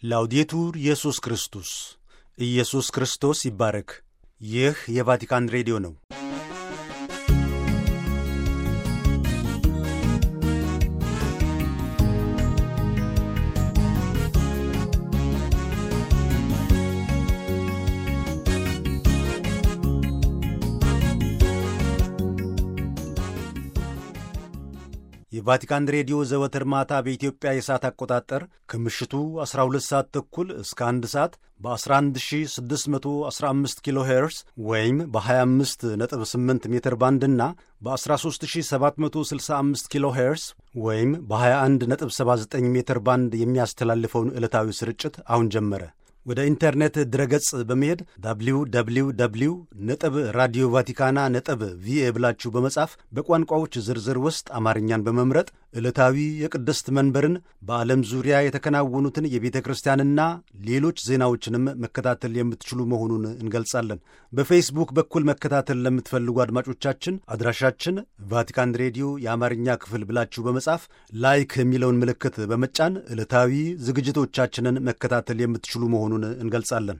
ላውዴቱር ኢየሱስ ክርስቶስ ኢየሱስ ክርስቶስ ይባረክ። ይህ የቫቲካን ሬዲዮ ነው። የቫቲካን ሬዲዮ ዘወትር ማታ በኢትዮጵያ የሰዓት አቆጣጠር ከምሽቱ 12 ሰዓት ተኩል እስከ 1 ሰዓት በ11615 ኪሎ ሄርስ ወይም በ258 ሜትር ባንድ እና በ13765 ኪሎ ሄርስ ወይም በ2179 ሜትር ባንድ የሚያስተላልፈውን ዕለታዊ ስርጭት አሁን ጀመረ። ወደ ኢንተርኔት ድረገጽ በመሄድ ዳብሊው ዳብሊው ዳብሊው ነጥብ ራዲዮ ቫቲካና ነጥብ ቪኤ ብላችሁ በመጻፍ በቋንቋዎች ዝርዝር ውስጥ አማርኛን በመምረጥ ዕለታዊ የቅድስት መንበርን በዓለም ዙሪያ የተከናወኑትን የቤተ ክርስቲያንና ሌሎች ዜናዎችንም መከታተል የምትችሉ መሆኑን እንገልጻለን። በፌስቡክ በኩል መከታተል ለምትፈልጉ አድማጮቻችን አድራሻችን ቫቲካን ሬዲዮ የአማርኛ ክፍል ብላችሁ በመጻፍ ላይክ የሚለውን ምልክት በመጫን ዕለታዊ ዝግጅቶቻችንን መከታተል የምትችሉ መሆኑን እንገልጻለን።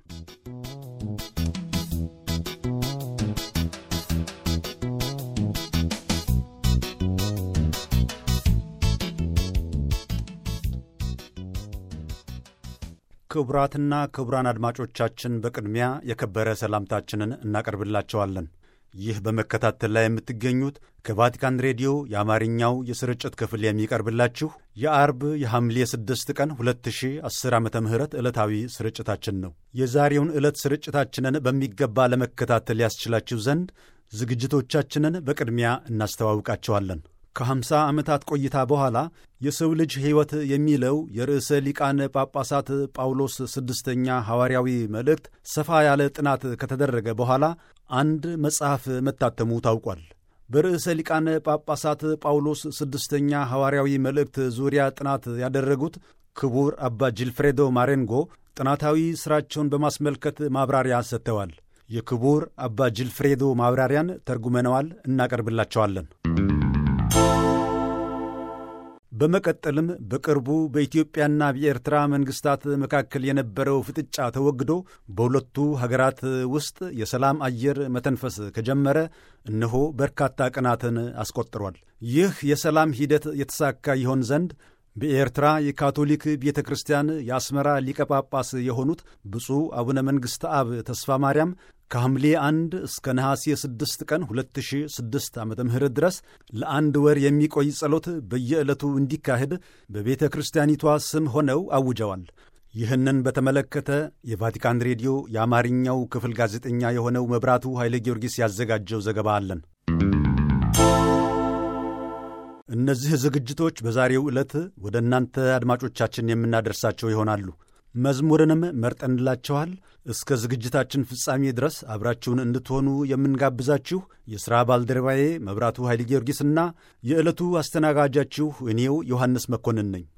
ክቡራትና ክቡራን አድማጮቻችን በቅድሚያ የከበረ ሰላምታችንን እናቀርብላቸዋለን። ይህ በመከታተል ላይ የምትገኙት ከቫቲካን ሬዲዮ የአማርኛው የስርጭት ክፍል የሚቀርብላችሁ የአርብ የሐምሌ 6 ቀን 2010 ዓ ም ዕለታዊ ስርጭታችን ነው። የዛሬውን ዕለት ስርጭታችንን በሚገባ ለመከታተል ያስችላችሁ ዘንድ ዝግጅቶቻችንን በቅድሚያ እናስተዋውቃቸዋለን። ከ50 ዓመታት ቆይታ በኋላ የሰው ልጅ ሕይወት የሚለው የርዕሰ ሊቃነ ጳጳሳት ጳውሎስ ስድስተኛ ሐዋርያዊ መልእክት ሰፋ ያለ ጥናት ከተደረገ በኋላ አንድ መጽሐፍ መታተሙ ታውቋል። በርዕሰ ሊቃነ ጳጳሳት ጳውሎስ ስድስተኛ ሐዋርያዊ መልእክት ዙሪያ ጥናት ያደረጉት ክቡር አባ ጂልፍሬዶ ማሬንጎ ጥናታዊ ሥራቸውን በማስመልከት ማብራሪያ ሰጥተዋል። የክቡር አባ ጂልፍሬዶ ማብራሪያን ተርጉመነዋል፣ እናቀርብላቸዋለን። በመቀጠልም በቅርቡ በኢትዮጵያና በኤርትራ መንግስታት መካከል የነበረው ፍጥጫ ተወግዶ በሁለቱ ሀገራት ውስጥ የሰላም አየር መተንፈስ ከጀመረ እነሆ በርካታ ቀናትን አስቆጥሯል። ይህ የሰላም ሂደት የተሳካ ይሆን ዘንድ በኤርትራ የካቶሊክ ቤተ ክርስቲያን የአስመራ ሊቀ ጳጳስ የሆኑት ብፁዕ አቡነ መንግሥተ አብ ተስፋ ማርያም ከሐምሌ 1 እስከ ነሐሴ 6 ቀን 2006 ዓ ም ድረስ ለአንድ ወር የሚቆይ ጸሎት በየዕለቱ እንዲካሄድ በቤተ ክርስቲያኒቷ ስም ሆነው አውጀዋል። ይህንን በተመለከተ የቫቲካን ሬዲዮ የአማርኛው ክፍል ጋዜጠኛ የሆነው መብራቱ ኃይለ ጊዮርጊስ ያዘጋጀው ዘገባ አለን። እነዚህ ዝግጅቶች በዛሬው ዕለት ወደ እናንተ አድማጮቻችን የምናደርሳቸው ይሆናሉ። መዝሙርንም መርጠንላችኋል። እስከ ዝግጅታችን ፍጻሜ ድረስ አብራችሁን እንድትሆኑ የምንጋብዛችሁ የሥራ ባልደረባዬ መብራቱ ኃይለ ጊዮርጊስና የዕለቱ አስተናጋጃችሁ እኔው ዮሐንስ መኮንን ነኝ።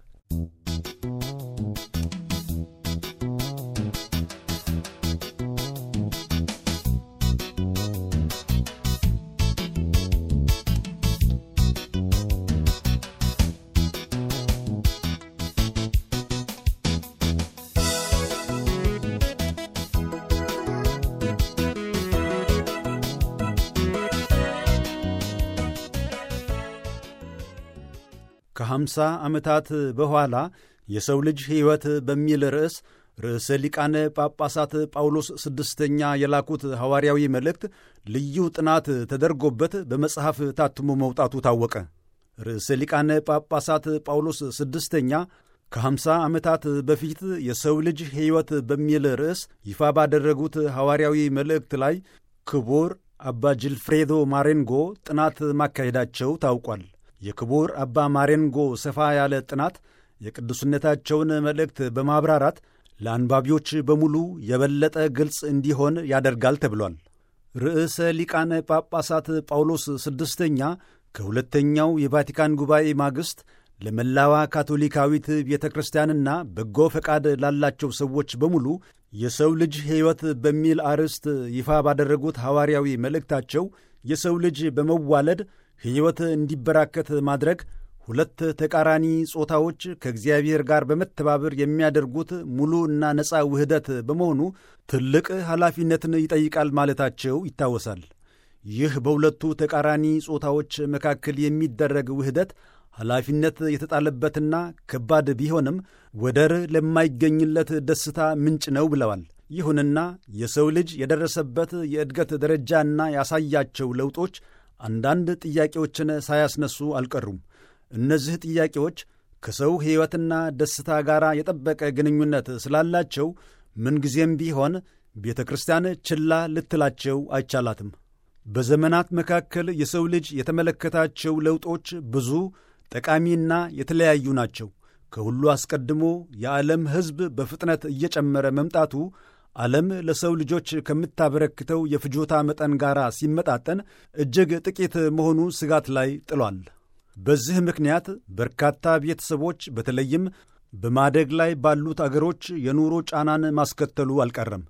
ከሀምሳ ዓመታት በኋላ የሰው ልጅ ሕይወት በሚል ርዕስ ርዕሰ ሊቃነ ጳጳሳት ጳውሎስ ስድስተኛ የላኩት ሐዋርያዊ መልእክት ልዩ ጥናት ተደርጎበት በመጽሐፍ ታትሞ መውጣቱ ታወቀ። ርዕሰ ሊቃነ ጳጳሳት ጳውሎስ ስድስተኛ ከሀምሳ ዓመታት በፊት የሰው ልጅ ሕይወት በሚል ርዕስ ይፋ ባደረጉት ሐዋርያዊ መልእክት ላይ ክቡር አባ ጅልፍሬዶ ማሬንጎ ጥናት ማካሄዳቸው ታውቋል። የክቡር አባ ማሬንጎ ሰፋ ያለ ጥናት የቅዱስነታቸውን መልእክት በማብራራት ለአንባቢዎች በሙሉ የበለጠ ግልጽ እንዲሆን ያደርጋል ተብሏል። ርዕሰ ሊቃነ ጳጳሳት ጳውሎስ ስድስተኛ ከሁለተኛው የቫቲካን ጉባኤ ማግስት ለመላዋ ካቶሊካዊት ቤተ ክርስቲያንና በጎ ፈቃድ ላላቸው ሰዎች በሙሉ የሰው ልጅ ሕይወት በሚል አርዕስት ይፋ ባደረጉት ሐዋርያዊ መልእክታቸው የሰው ልጅ በመዋለድ ሕይወት እንዲበራከት ማድረግ ሁለት ተቃራኒ ጾታዎች ከእግዚአብሔር ጋር በመተባበር የሚያደርጉት ሙሉ እና ነፃ ውህደት በመሆኑ ትልቅ ኃላፊነትን ይጠይቃል ማለታቸው ይታወሳል። ይህ በሁለቱ ተቃራኒ ጾታዎች መካከል የሚደረግ ውህደት ኃላፊነት የተጣለበትና ከባድ ቢሆንም ወደር ለማይገኝለት ደስታ ምንጭ ነው ብለዋል። ይሁንና የሰው ልጅ የደረሰበት የእድገት ደረጃና ያሳያቸው ለውጦች አንዳንድ ጥያቄዎችን ሳያስነሱ አልቀሩም። እነዚህ ጥያቄዎች ከሰው ሕይወትና ደስታ ጋር የጠበቀ ግንኙነት ስላላቸው ምንጊዜም ቢሆን ቤተ ክርስቲያን ችላ ልትላቸው አይቻላትም። በዘመናት መካከል የሰው ልጅ የተመለከታቸው ለውጦች ብዙ ጠቃሚና የተለያዩ ናቸው። ከሁሉ አስቀድሞ የዓለም ሕዝብ በፍጥነት እየጨመረ መምጣቱ ዓለም ለሰው ልጆች ከምታበረክተው የፍጆታ መጠን ጋር ሲመጣጠን እጅግ ጥቂት መሆኑ ስጋት ላይ ጥሏል። በዚህ ምክንያት በርካታ ቤተሰቦች በተለይም በማደግ ላይ ባሉት አገሮች የኑሮ ጫናን ማስከተሉ አልቀረም።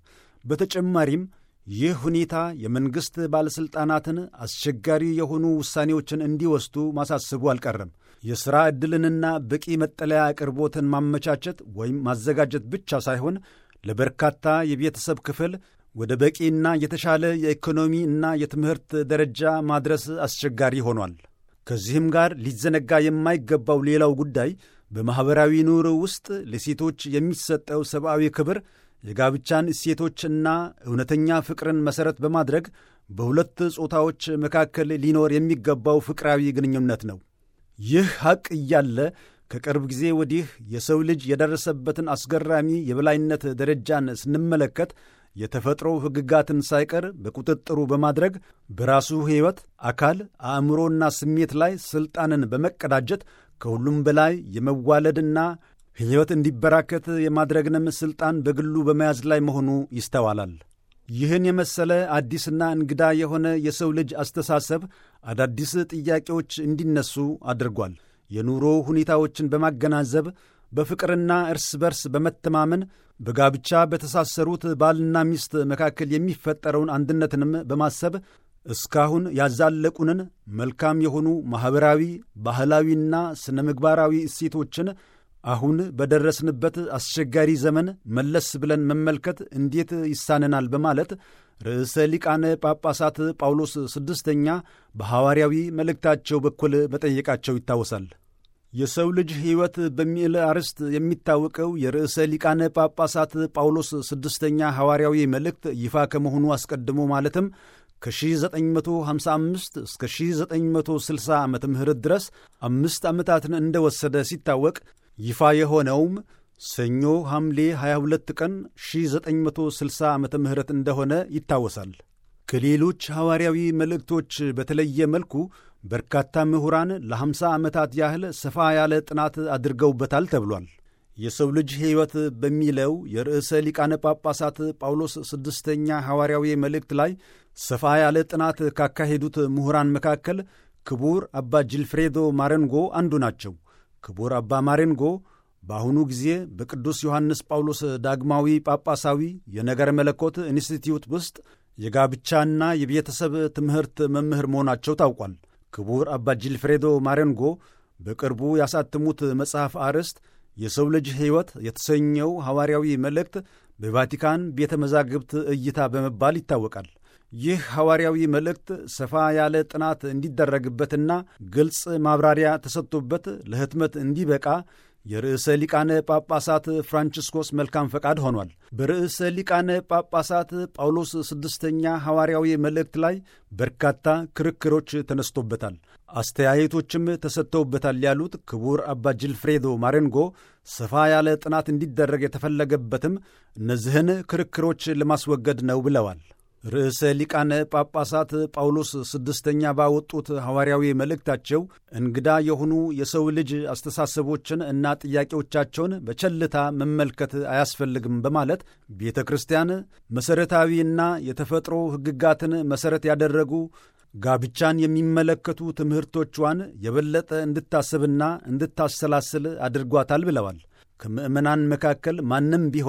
በተጨማሪም ይህ ሁኔታ የመንግሥት ባለሥልጣናትን አስቸጋሪ የሆኑ ውሳኔዎችን እንዲወስዱ ማሳሰቡ አልቀረም። የሥራ ዕድልንና በቂ መጠለያ አቅርቦትን ማመቻቸት ወይም ማዘጋጀት ብቻ ሳይሆን ለበርካታ የቤተሰብ ክፍል ወደ በቂና የተሻለ የኢኮኖሚ እና የትምህርት ደረጃ ማድረስ አስቸጋሪ ሆኗል። ከዚህም ጋር ሊዘነጋ የማይገባው ሌላው ጉዳይ በማኅበራዊ ኑሮ ውስጥ ለሴቶች የሚሰጠው ሰብአዊ ክብር የጋብቻን እሴቶችና እውነተኛ ፍቅርን መሠረት በማድረግ በሁለት ጾታዎች መካከል ሊኖር የሚገባው ፍቅራዊ ግንኙነት ነው። ይህ ሐቅ እያለ ከቅርብ ጊዜ ወዲህ የሰው ልጅ የደረሰበትን አስገራሚ የበላይነት ደረጃን ስንመለከት የተፈጥሮ ሕግጋትን ሳይቀር በቁጥጥሩ በማድረግ በራሱ ሕይወት፣ አካል፣ አእምሮና ስሜት ላይ ሥልጣንን በመቀዳጀት ከሁሉም በላይ የመዋለድና ሕይወት እንዲበራከት የማድረግንም ሥልጣን በግሉ በመያዝ ላይ መሆኑ ይስተዋላል። ይህን የመሰለ አዲስና እንግዳ የሆነ የሰው ልጅ አስተሳሰብ አዳዲስ ጥያቄዎች እንዲነሱ አድርጓል። የኑሮ ሁኔታዎችን በማገናዘብ በፍቅርና እርስ በርስ በመተማመን በጋብቻ በተሳሰሩት ባልና ሚስት መካከል የሚፈጠረውን አንድነትንም በማሰብ እስካሁን ያዛለቁንን መልካም የሆኑ ማኅበራዊ፣ ባህላዊና ስነ ምግባራዊ እሴቶችን አሁን በደረስንበት አስቸጋሪ ዘመን መለስ ብለን መመልከት እንዴት ይሳነናል? በማለት ርዕሰ ሊቃነ ጳጳሳት ጳውሎስ ስድስተኛ በሐዋርያዊ መልእክታቸው በኩል መጠየቃቸው ይታወሳል። የሰው ልጅ ሕይወት በሚል አርዕስት የሚታወቀው የርዕሰ ሊቃነ ጳጳሳት ጳውሎስ ስድስተኛ ሐዋርያዊ መልእክት ይፋ ከመሆኑ አስቀድሞ ማለትም ከ1955 እስከ 1960 ዓ ም ድረስ አምስት ዓመታትን እንደወሰደ ሲታወቅ ይፋ የሆነውም ሰኞ ሐምሌ 22 ቀን 1960 ዓ ም እንደሆነ ይታወሳል። ከሌሎች ሐዋርያዊ መልእክቶች በተለየ መልኩ በርካታ ምሁራን ለ50 ዓመታት ያህል ሰፋ ያለ ጥናት አድርገውበታል ተብሏል። የሰው ልጅ ሕይወት በሚለው የርዕሰ ሊቃነ ጳጳሳት ጳውሎስ ስድስተኛ ሐዋርያዊ መልእክት ላይ ሰፋ ያለ ጥናት ካካሄዱት ምሁራን መካከል ክቡር አባ ጂልፍሬዶ ማረንጎ አንዱ ናቸው። ክቡር አባ ማሬንጎ በአሁኑ ጊዜ በቅዱስ ዮሐንስ ጳውሎስ ዳግማዊ ጳጳሳዊ የነገረ መለኮት ኢንስቲትዩት ውስጥ የጋብቻና የቤተሰብ ትምህርት መምህር መሆናቸው ታውቋል። ክቡር አባ ጂልፍሬዶ ማሬንጎ በቅርቡ ያሳተሙት መጽሐፍ አርዕስት የሰው ልጅ ሕይወት የተሰኘው ሐዋርያዊ መልእክት በቫቲካን ቤተ መዛግብት እይታ በመባል ይታወቃል። ይህ ሐዋርያዊ መልእክት ሰፋ ያለ ጥናት እንዲደረግበትና ግልጽ ማብራሪያ ተሰጥቶበት ለሕትመት እንዲበቃ የርዕሰ ሊቃነ ጳጳሳት ፍራንቺስኮስ መልካም ፈቃድ ሆኗል። በርዕሰ ሊቃነ ጳጳሳት ጳውሎስ ስድስተኛ ሐዋርያዊ መልእክት ላይ በርካታ ክርክሮች ተነስቶበታል፣ አስተያየቶችም ተሰጥተውበታል ያሉት ክቡር አባ ጂልፍሬዶ ማሬንጎ ሰፋ ያለ ጥናት እንዲደረግ የተፈለገበትም እነዚህን ክርክሮች ለማስወገድ ነው ብለዋል። ርዕሰ ሊቃነ ጳጳሳት ጳውሎስ ስድስተኛ ባወጡት ሐዋርያዊ መልእክታቸው እንግዳ የሆኑ የሰው ልጅ አስተሳሰቦችን እና ጥያቄዎቻቸውን በቸልታ መመልከት አያስፈልግም በማለት ቤተ ክርስቲያን መሠረታዊና የተፈጥሮ ሕግጋትን መሠረት ያደረጉ ጋብቻን የሚመለከቱ ትምህርቶቿን የበለጠ እንድታስብና እንድታሰላስል አድርጓታል ብለዋል። ከምዕመናን መካከል ማንም ቢሆን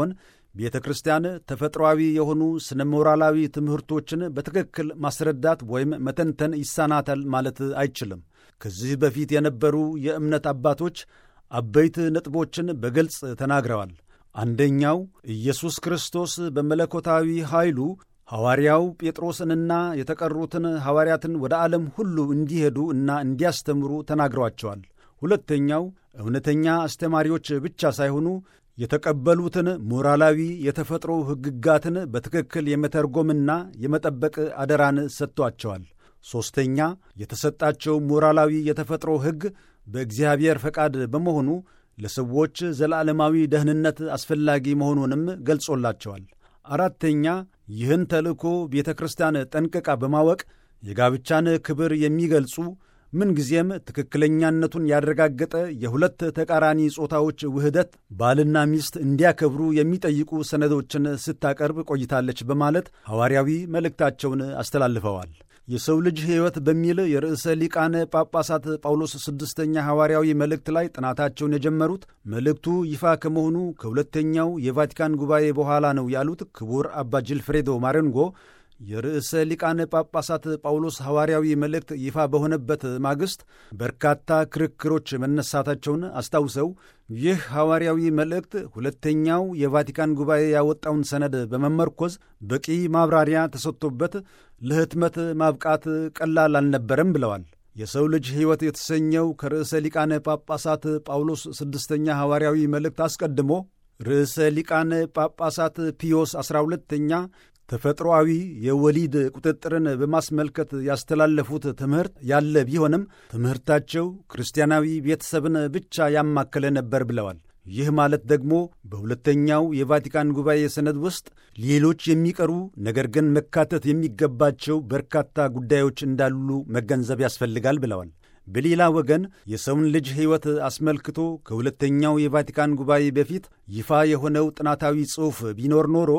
ቤተ ክርስቲያን ተፈጥሮአዊ የሆኑ ስነ ሞራላዊ ትምህርቶችን በትክክል ማስረዳት ወይም መተንተን ይሳናታል ማለት አይችልም። ከዚህ በፊት የነበሩ የእምነት አባቶች አበይት ነጥቦችን በግልጽ ተናግረዋል። አንደኛው ኢየሱስ ክርስቶስ በመለኮታዊ ኃይሉ ሐዋርያው ጴጥሮስንና የተቀሩትን ሐዋርያትን ወደ ዓለም ሁሉ እንዲሄዱ እና እንዲያስተምሩ ተናግሯቸዋል። ሁለተኛው እውነተኛ አስተማሪዎች ብቻ ሳይሆኑ የተቀበሉትን ሞራላዊ የተፈጥሮ ሕግጋትን በትክክል የመተርጎምና የመጠበቅ አደራን ሰጥቷቸዋል። ሦስተኛ የተሰጣቸው ሞራላዊ የተፈጥሮ ሕግ በእግዚአብሔር ፈቃድ በመሆኑ ለሰዎች ዘላለማዊ ደህንነት አስፈላጊ መሆኑንም ገልጾላቸዋል። አራተኛ ይህን ተልእኮ ቤተ ክርስቲያን ጠንቅቃ በማወቅ የጋብቻን ክብር የሚገልጹ ምንጊዜም ትክክለኛነቱን ያረጋገጠ የሁለት ተቃራኒ ጾታዎች ውህደት ባልና ሚስት እንዲያከብሩ የሚጠይቁ ሰነዶችን ስታቀርብ ቆይታለች በማለት ሐዋርያዊ መልእክታቸውን አስተላልፈዋል። የሰው ልጅ ሕይወት በሚል የርዕሰ ሊቃነ ጳጳሳት ጳውሎስ ስድስተኛ ሐዋርያዊ መልእክት ላይ ጥናታቸውን የጀመሩት መልእክቱ ይፋ ከመሆኑ ከሁለተኛው የቫቲካን ጉባኤ በኋላ ነው ያሉት ክቡር አባ ጂልፍሬዶ ማረንጎ የርዕሰ ሊቃነ ጳጳሳት ጳውሎስ ሐዋርያዊ መልእክት ይፋ በሆነበት ማግስት በርካታ ክርክሮች መነሳታቸውን አስታውሰው ይህ ሐዋርያዊ መልእክት ሁለተኛው የቫቲካን ጉባኤ ያወጣውን ሰነድ በመመርኮዝ በቂ ማብራሪያ ተሰጥቶበት ለህትመት ማብቃት ቀላል አልነበረም ብለዋል። የሰው ልጅ ሕይወት የተሰኘው ከርዕሰ ሊቃነ ጳጳሳት ጳውሎስ ስድስተኛ ሐዋርያዊ መልእክት አስቀድሞ ርዕሰ ሊቃነ ጳጳሳት ፒዮስ ዐሥራ ሁለተኛ ተፈጥሮአዊ የወሊድ ቁጥጥርን በማስመልከት ያስተላለፉት ትምህርት ያለ ቢሆንም ትምህርታቸው ክርስቲያናዊ ቤተሰብን ብቻ ያማከለ ነበር ብለዋል። ይህ ማለት ደግሞ በሁለተኛው የቫቲካን ጉባኤ ሰነድ ውስጥ ሌሎች የሚቀሩ ነገር ግን መካተት የሚገባቸው በርካታ ጉዳዮች እንዳሉ መገንዘብ ያስፈልጋል ብለዋል። በሌላ ወገን የሰውን ልጅ ሕይወት አስመልክቶ ከሁለተኛው የቫቲካን ጉባኤ በፊት ይፋ የሆነው ጥናታዊ ጽሑፍ ቢኖር ኖሮ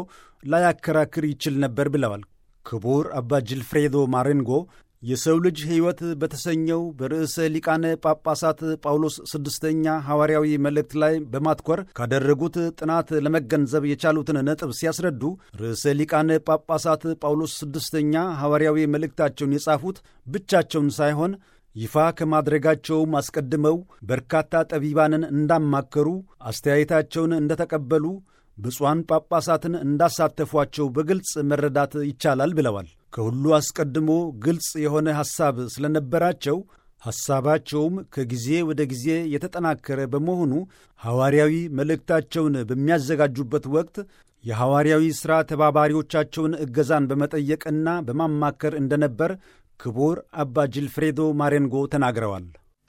ላያከራክር ይችል ነበር ብለዋል። ክቡር አባ ጅልፍሬዶ ማሬንጎ የሰው ልጅ ሕይወት በተሰኘው በርዕሰ ሊቃነ ጳጳሳት ጳውሎስ ስድስተኛ ሐዋርያዊ መልእክት ላይ በማትኮር ካደረጉት ጥናት ለመገንዘብ የቻሉትን ነጥብ ሲያስረዱ ርዕሰ ሊቃነ ጳጳሳት ጳውሎስ ስድስተኛ ሐዋርያዊ መልእክታቸውን የጻፉት ብቻቸውን ሳይሆን ይፋ ከማድረጋቸውም አስቀድመው በርካታ ጠቢባንን እንዳማከሩ፣ አስተያየታቸውን እንደተቀበሉ፣ ብፁዓን ጳጳሳትን እንዳሳተፏቸው በግልጽ መረዳት ይቻላል ብለዋል። ከሁሉ አስቀድሞ ግልጽ የሆነ ሐሳብ ስለነበራቸው ሐሳባቸውም ከጊዜ ወደ ጊዜ የተጠናከረ በመሆኑ ሐዋርያዊ መልእክታቸውን በሚያዘጋጁበት ወቅት የሐዋርያዊ ሥራ ተባባሪዎቻቸውን እገዛን በመጠየቅና በማማከር እንደነበር ክቡር አባ ጅልፍሬዶ ማሬንጎ ተናግረዋል።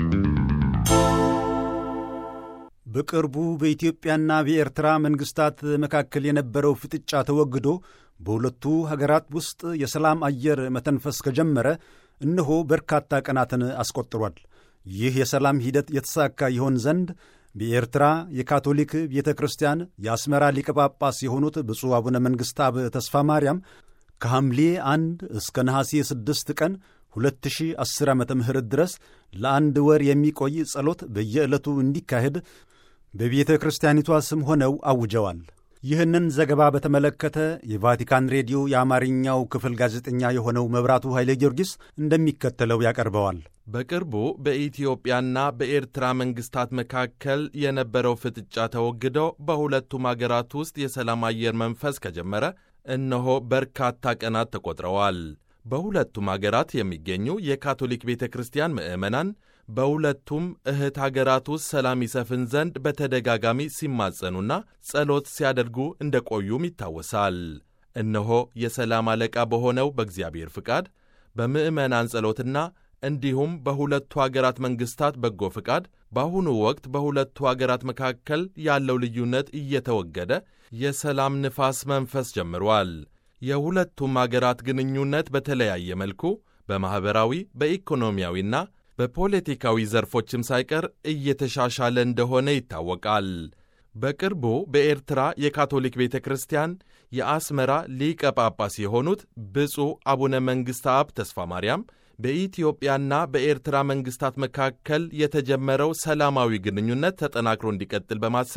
በቅርቡ በኢትዮጵያና በኤርትራ መንግሥታት መካከል የነበረው ፍጥጫ ተወግዶ በሁለቱ ሀገራት ውስጥ የሰላም አየር መተንፈስ ከጀመረ እነሆ በርካታ ቀናትን አስቆጥሯል። ይህ የሰላም ሂደት የተሳካ ይሆን ዘንድ በኤርትራ የካቶሊክ ቤተ ክርስቲያን የአስመራ ሊቀ ጳጳስ የሆኑት ብፁዕ አቡነ መንግሥተ አብ ተስፋ ማርያም ከሐምሌ አንድ እስከ ነሐሴ ስድስት ቀን 2010 ዓ ም ድረስ ለአንድ ወር የሚቆይ ጸሎት በየዕለቱ እንዲካሄድ በቤተ ክርስቲያኒቷ ስም ሆነው አውጀዋል። ይህንን ዘገባ በተመለከተ የቫቲካን ሬዲዮ የአማርኛው ክፍል ጋዜጠኛ የሆነው መብራቱ ኃይሌ ጊዮርጊስ እንደሚከተለው ያቀርበዋል። በቅርቡ በኢትዮጵያና በኤርትራ መንግስታት መካከል የነበረው ፍጥጫ ተወግዶ በሁለቱም አገራት ውስጥ የሰላም አየር መንፈስ ከጀመረ እነሆ በርካታ ቀናት ተቆጥረዋል። በሁለቱም አገራት የሚገኙ የካቶሊክ ቤተ ክርስቲያን ምዕመናን በሁለቱም እህት አገራት ውስጥ ሰላም ይሰፍን ዘንድ በተደጋጋሚ ሲማጸኑና ጸሎት ሲያደርጉ እንደቆዩም ይታወሳል። እነሆ የሰላም አለቃ በሆነው በእግዚአብሔር ፍቃድ በምዕመናን ጸሎትና እንዲሁም በሁለቱ አገራት መንግሥታት በጎ ፍቃድ በአሁኑ ወቅት በሁለቱ አገራት መካከል ያለው ልዩነት እየተወገደ የሰላም ንፋስ መንፈስ ጀምሯል። የሁለቱም አገራት ግንኙነት በተለያየ መልኩ በማኅበራዊ በኢኮኖሚያዊና በፖለቲካዊ ዘርፎችም ሳይቀር እየተሻሻለ እንደሆነ ይታወቃል። በቅርቡ በኤርትራ የካቶሊክ ቤተ ክርስቲያን የአስመራ ሊቀ ጳጳስ የሆኑት ብፁዕ አቡነ መንግሥተ አብ ተስፋ ማርያም በኢትዮጵያና በኤርትራ መንግሥታት መካከል የተጀመረው ሰላማዊ ግንኙነት ተጠናክሮ እንዲቀጥል በማሰብ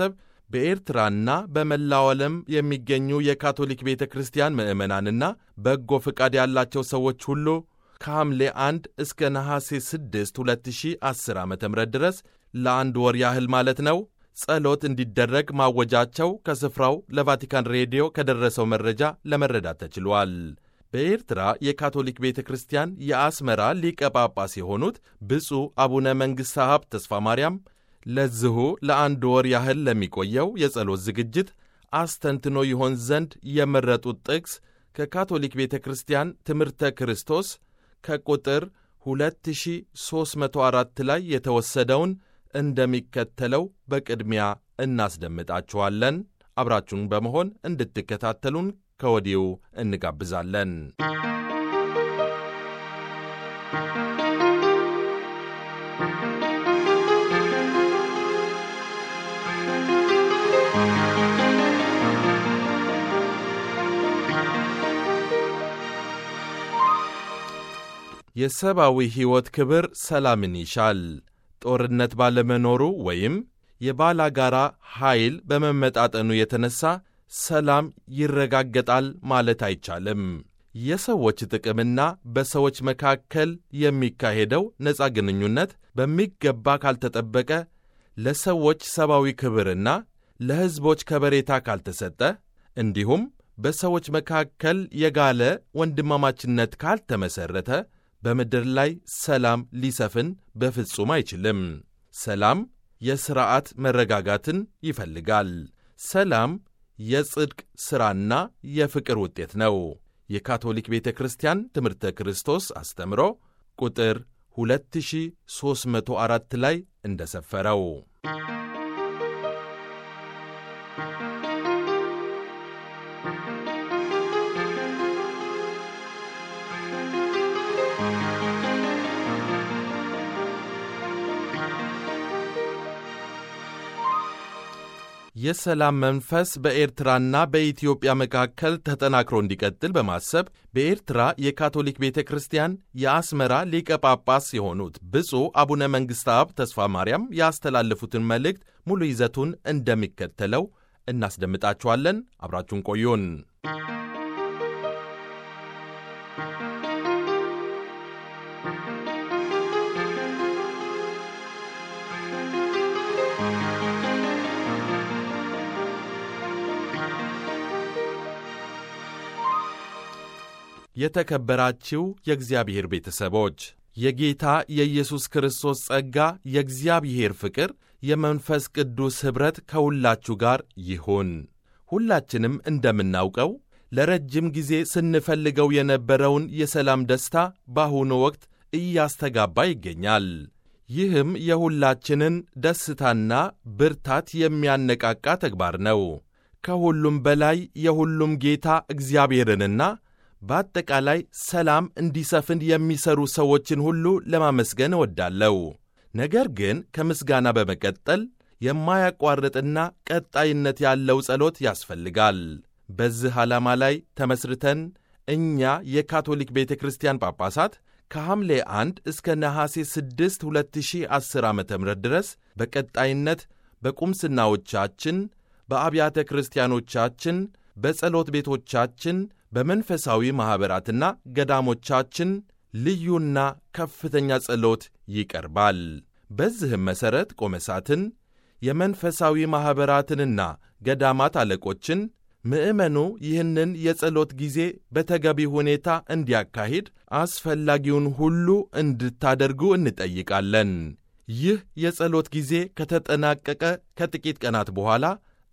በኤርትራና በመላው ዓለም የሚገኙ የካቶሊክ ቤተ ክርስቲያን ምዕመናንና በጎ ፍቃድ ያላቸው ሰዎች ሁሉ ከሐምሌ 1 እስከ ነሐሴ 6 2010 ዓ ም ድረስ ለአንድ ወር ያህል ማለት ነው ጸሎት እንዲደረግ ማወጃቸው ከስፍራው ለቫቲካን ሬዲዮ ከደረሰው መረጃ ለመረዳት ተችሏል። በኤርትራ የካቶሊክ ቤተ ክርስቲያን የአስመራ ሊቀ ጳጳስ የሆኑት ብፁዕ አቡነ መንግሥተ ሀብት ተስፋ ማርያም ለዚሁ ለአንድ ወር ያህል ለሚቆየው የጸሎት ዝግጅት አስተንትኖ ይሆን ዘንድ የመረጡት ጥቅስ ከካቶሊክ ቤተ ክርስቲያን ትምህርተ ክርስቶስ ከቁጥር 2304 ላይ የተወሰደውን እንደሚከተለው በቅድሚያ እናስደምጣችኋለን። አብራችሁን በመሆን እንድትከታተሉን ከወዲሁ እንጋብዛለን። የሰብአዊ ሕይወት ክብር ሰላምን ይሻል። ጦርነት ባለመኖሩ ወይም የባላጋራ ኃይል በመመጣጠኑ የተነሳ ሰላም ይረጋገጣል ማለት አይቻልም። የሰዎች ጥቅምና በሰዎች መካከል የሚካሄደው ነፃ ግንኙነት በሚገባ ካልተጠበቀ፣ ለሰዎች ሰብአዊ ክብርና ለሕዝቦች ከበሬታ ካልተሰጠ፣ እንዲሁም በሰዎች መካከል የጋለ ወንድማማችነት ካልተመሠረተ በምድር ላይ ሰላም ሊሰፍን በፍጹም አይችልም። ሰላም የሥርዓት መረጋጋትን ይፈልጋል። ሰላም የጽድቅ ሥራና የፍቅር ውጤት ነው። የካቶሊክ ቤተ ክርስቲያን ትምህርተ ክርስቶስ አስተምሮ ቁጥር 2304 ላይ እንደሰፈረው የሰላም መንፈስ በኤርትራና በኢትዮጵያ መካከል ተጠናክሮ እንዲቀጥል በማሰብ በኤርትራ የካቶሊክ ቤተ ክርስቲያን የአስመራ ሊቀ ጳጳስ የሆኑት ብፁዕ አቡነ መንግሥተ አብ ተስፋ ማርያም ያስተላለፉትን መልእክት ሙሉ ይዘቱን እንደሚከተለው እናስደምጣችኋለን። አብራችሁን ቆዩን። የተከበራችሁ የእግዚአብሔር ቤተሰቦች የጌታ የኢየሱስ ክርስቶስ ጸጋ፣ የእግዚአብሔር ፍቅር፣ የመንፈስ ቅዱስ ኅብረት ከሁላችሁ ጋር ይሁን። ሁላችንም እንደምናውቀው ለረጅም ጊዜ ስንፈልገው የነበረውን የሰላም ደስታ በአሁኑ ወቅት እያስተጋባ ይገኛል። ይህም የሁላችንን ደስታና ብርታት የሚያነቃቃ ተግባር ነው። ከሁሉም በላይ የሁሉም ጌታ እግዚአብሔርንና በአጠቃላይ ሰላም እንዲሰፍን የሚሰሩ ሰዎችን ሁሉ ለማመስገን እወዳለሁ። ነገር ግን ከምስጋና በመቀጠል የማያቋርጥና ቀጣይነት ያለው ጸሎት ያስፈልጋል። በዚህ ዓላማ ላይ ተመስርተን እኛ የካቶሊክ ቤተ ክርስቲያን ጳጳሳት ከሐምሌ 1 እስከ ነሐሴ 6 2010 ዓ ም ድረስ በቀጣይነት በቁምስናዎቻችን፣ በአብያተ ክርስቲያኖቻችን፣ በጸሎት ቤቶቻችን በመንፈሳዊ ማኅበራትና ገዳሞቻችን ልዩና ከፍተኛ ጸሎት ይቀርባል። በዚህም መሠረት ቆመሳትን፣ የመንፈሳዊ ማኅበራትንና ገዳማት አለቆችን ምዕመኑ ይህንን የጸሎት ጊዜ በተገቢ ሁኔታ እንዲያካሂድ አስፈላጊውን ሁሉ እንድታደርጉ እንጠይቃለን። ይህ የጸሎት ጊዜ ከተጠናቀቀ ከጥቂት ቀናት በኋላ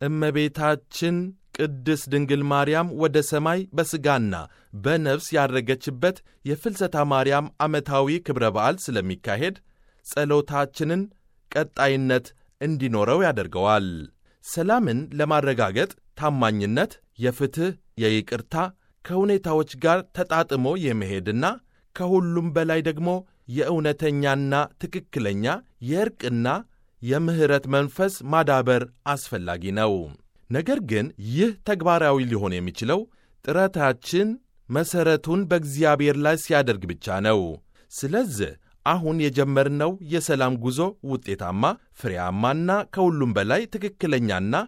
እመቤታችን ቅድስት ድንግል ማርያም ወደ ሰማይ በሥጋና በነፍስ ያረገችበት የፍልሰታ ማርያም ዓመታዊ ክብረ በዓል ስለሚካሄድ ጸሎታችንን ቀጣይነት እንዲኖረው ያደርገዋል። ሰላምን ለማረጋገጥ ታማኝነት፣ የፍትሕ፣ የይቅርታ ከሁኔታዎች ጋር ተጣጥሞ የመሄድና ከሁሉም በላይ ደግሞ የእውነተኛና ትክክለኛ የእርቅና የምሕረት መንፈስ ማዳበር አስፈላጊ ነው። ነገር ግን ይህ ተግባራዊ ሊሆን የሚችለው ጥረታችን መሠረቱን በእግዚአብሔር ላይ ሲያደርግ ብቻ ነው። ስለዚህ አሁን የጀመርነው የሰላም ጉዞ ውጤታማ፣ ፍሬያማና ከሁሉም በላይ ትክክለኛና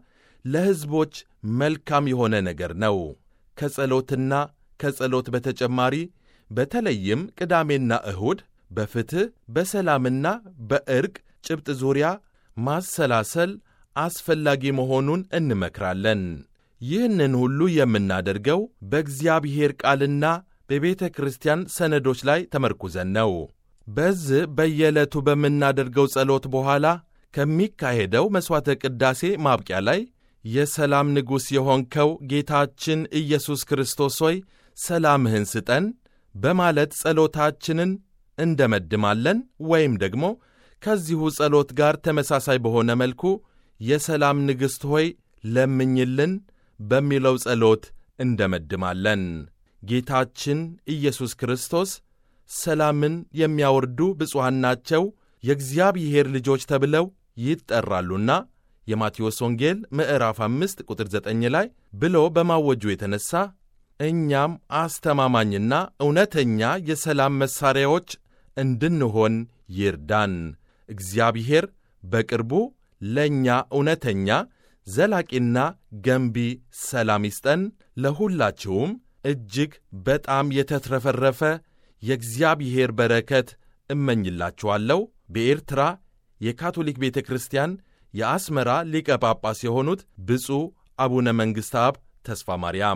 ለሕዝቦች መልካም የሆነ ነገር ነው። ከጸሎትና ከጸሎት በተጨማሪ በተለይም ቅዳሜና እሁድ በፍትሕ በሰላምና በዕርቅ ጭብጥ ዙሪያ ማሰላሰል አስፈላጊ መሆኑን እንመክራለን። ይህንን ሁሉ የምናደርገው በእግዚአብሔር ቃልና በቤተ ክርስቲያን ሰነዶች ላይ ተመርኩዘን ነው። በዚህ በየዕለቱ በምናደርገው ጸሎት በኋላ ከሚካሄደው መሥዋዕተ ቅዳሴ ማብቂያ ላይ የሰላም ንጉሥ የሆንከው ጌታችን ኢየሱስ ክርስቶስ ሆይ ሰላምህን ስጠን በማለት ጸሎታችንን እንደመድማለን ወይም ደግሞ ከዚሁ ጸሎት ጋር ተመሳሳይ በሆነ መልኩ የሰላም ንግሥት ሆይ ለምኝልን በሚለው ጸሎት እንደመድማለን። ጌታችን ኢየሱስ ክርስቶስ ሰላምን የሚያወርዱ ብፁዓን ናቸው የእግዚአብሔር ልጆች ተብለው ይጠራሉና የማቴዎስ ወንጌል ምዕራፍ 5 ቁጥር 9 ላይ ብሎ በማወጁ የተነሣ እኛም አስተማማኝና እውነተኛ የሰላም መሣሪያዎች እንድንሆን ይርዳን። እግዚአብሔር በቅርቡ ለእኛ እውነተኛ ዘላቂና ገንቢ ሰላም ይስጠን። ለሁላችሁም እጅግ በጣም የተትረፈረፈ የእግዚአብሔር በረከት እመኝላችኋለሁ። በኤርትራ የካቶሊክ ቤተ ክርስቲያን የአስመራ ሊቀ ጳጳስ የሆኑት ብፁዕ አቡነ መንግሥተ አብ ተስፋ ማርያም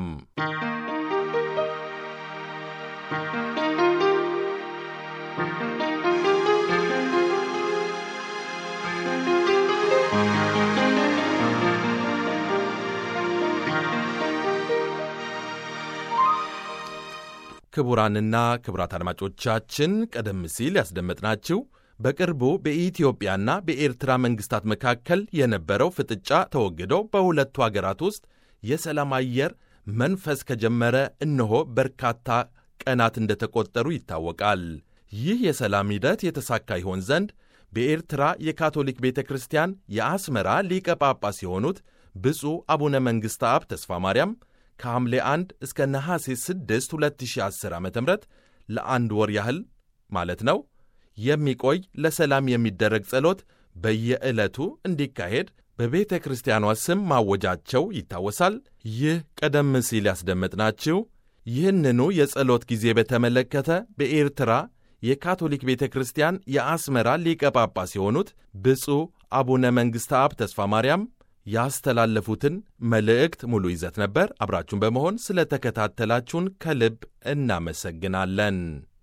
ክቡራንና ክቡራት አድማጮቻችን ቀደም ሲል ያስደመጥናችሁ በቅርቡ በኢትዮጵያና በኤርትራ መንግሥታት መካከል የነበረው ፍጥጫ ተወግዶ በሁለቱ አገራት ውስጥ የሰላም አየር መንፈስ ከጀመረ እነሆ በርካታ ቀናት እንደተቆጠሩ ይታወቃል። ይህ የሰላም ሂደት የተሳካ ይሆን ዘንድ በኤርትራ የካቶሊክ ቤተ ክርስቲያን የአስመራ ሊቀ ጳጳስ የሆኑት ብፁዕ አቡነ መንግሥተ አብ ተስፋ ማርያም ከሐምሌ 1 እስከ ነሐሴ 6 2010 ዓ ም ለአንድ ወር ያህል ማለት ነው የሚቆይ ለሰላም የሚደረግ ጸሎት በየዕለቱ እንዲካሄድ በቤተ ክርስቲያኗ ስም ማወጃቸው ይታወሳል። ይህ ቀደም ሲል ያስደመጥናችሁ ይህንኑ የጸሎት ጊዜ በተመለከተ በኤርትራ የካቶሊክ ቤተ ክርስቲያን የአስመራ ሊቀ ጳጳስ የሆኑት ብፁዕ አቡነ መንግሥተ አብ ተስፋ ማርያም ያስተላለፉትን መልእክት ሙሉ ይዘት ነበር። አብራችሁን በመሆን ስለ ተከታተላችሁን ከልብ እናመሰግናለን።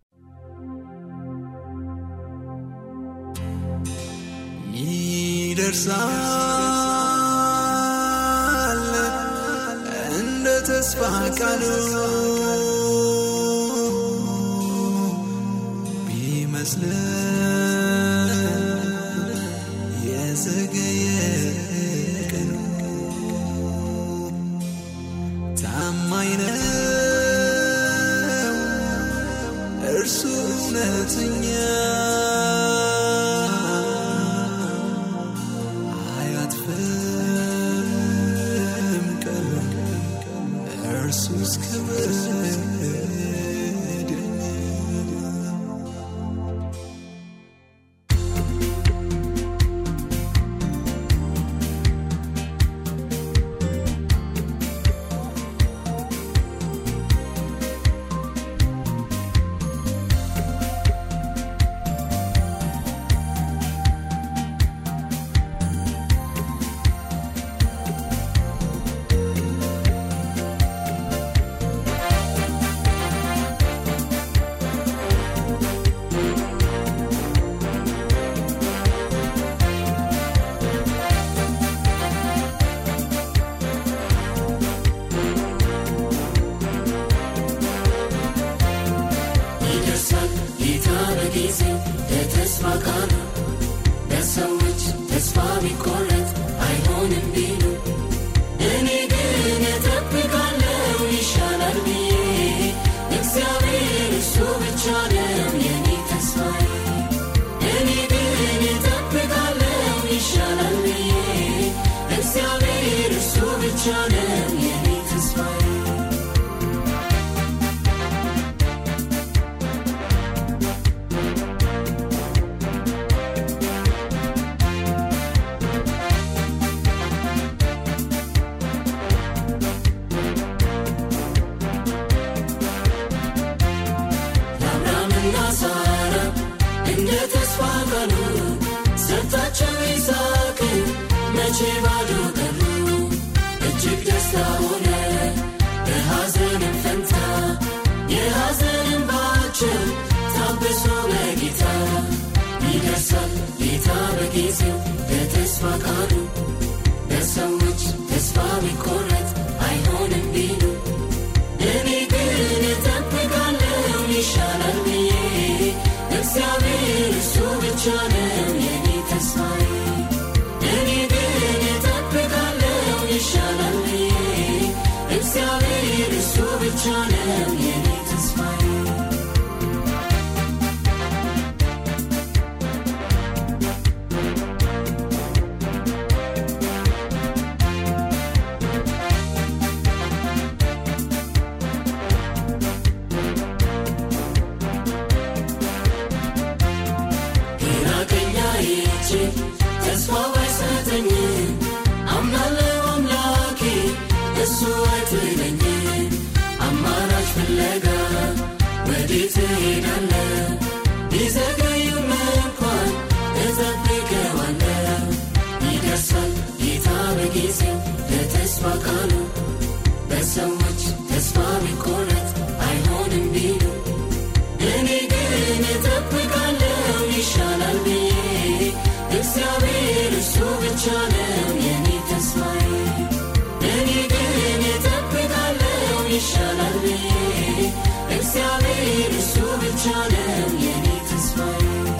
ይደርሳል እንደ ተስፋ ቃሉ ቢመስልን የዘገየ ቀኑ ታማኝ ነው እርሱ እውነተኛ አያጥፍም ቀን እርሱ እስከ ይደርሳል ጌታ በጊዜው ለተስፋ ቃሉ ለሰዎች ተስፋ ቢቆረጥ አይሆንም ቢሉ እኔ ግን እጠብቃለሁ ይሻላል ብዬ እግዚአብሔር እሱ ብቻ ነው የኔ ተስፋዬ እኔ ግን እጠብቃለሁ ይሻላል ብዬ እግዚአብሔር እሱ ብቻ ነው የኔ ተስፋዬ ባዶ ቀሩ እጅግ ደስታ ሆነ በሐዘንም ፈንታ የሐዘን እንባቸው ታብሶ በጌታ ይደርሳል ጌታ በጊዜው በተስፋ ቃሉ በሰዎች ተስፋ ቢቆረጥ አይሆንም ቢሉ እኔ ግን እጠብቃለሁ ይሻላል ብዬ እግዚአብሔር እሱ ብቻ ነው የኔ ተስፋዬ እኔ ግን እጠብቃለሁ ይሻላል ብዬ እግዚአብሔር እሱ ብቻ ነው የኔ ተስፋዬ ግራ ቀኝ አይቼ ተስፋ ባይሰጠኝም አምናለሁ አምላኬ እሱ አይጥለኝም። አማራጭ ፍለጋ ወዴት እሄዳለሁ? ቢዘገይም እንኳን እጠብቀዋለሁ። ይደርሳል ጌታ በጊዜው ለተስፋ ቃሉ በሰዎች ተስፋ ቢቆረጥ አይሆንም ቢሉ እኔ ግን እጠብቃለሁ ይሻላል ብዬ እግዚአብሔር እሱ ብቻ ነው የኔ ተስፋዬ እኔ ግን እጠብቃለሁ ይሻላል ብዬ እግዚአብሔር እሱ ብቻ ነው የኔ ተስፋዬ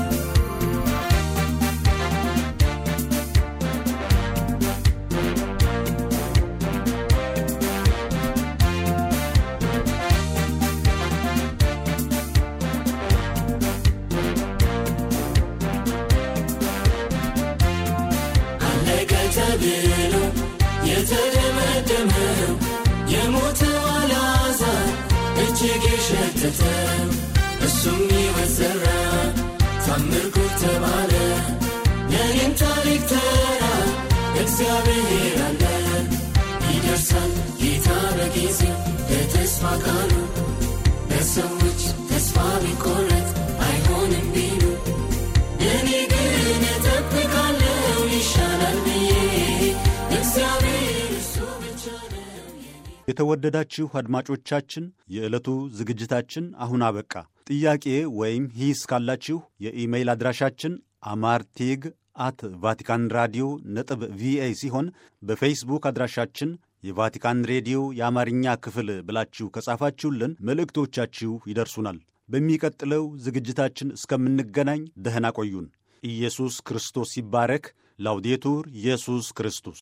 አለቀ ተብሎ የተደመደመው የሞተው አልዓዛር እጅግ የሸተተው እሱም ሕይወት ዘራ ታምር ጉድ ተባለ ለእኔም ታሪክ ተራ እግዚአብሔር አለ ይደርሳል ጌታ በጊዜው በተስፋ ቃሉ በሰዎች ተስፋ ቢቆረጥ አይሆንም ቢሉ እኔ ግን እጠብቃለሁ ይሻላል ብዬ እግዚአብሔር እሱ ብቻ ነው የኔ የተወደዳችሁ አድማጮቻችን የዕለቱ ዝግጅታችን አሁን አበቃ። ጥያቄ ወይም ሂስ ካላችሁ የኢሜይል አድራሻችን አማርቲግ አት ቫቲካን ራዲዮ ነጥብ ቪኦኤ ሲሆን በፌስቡክ አድራሻችን የቫቲካን ሬዲዮ የአማርኛ ክፍል ብላችሁ ከጻፋችሁልን መልእክቶቻችሁ ይደርሱናል። በሚቀጥለው ዝግጅታችን እስከምንገናኝ ደህና ቆዩን። ኢየሱስ ክርስቶስ ይባረክ። ላውዴቱር ኢየሱስ ክርስቶስ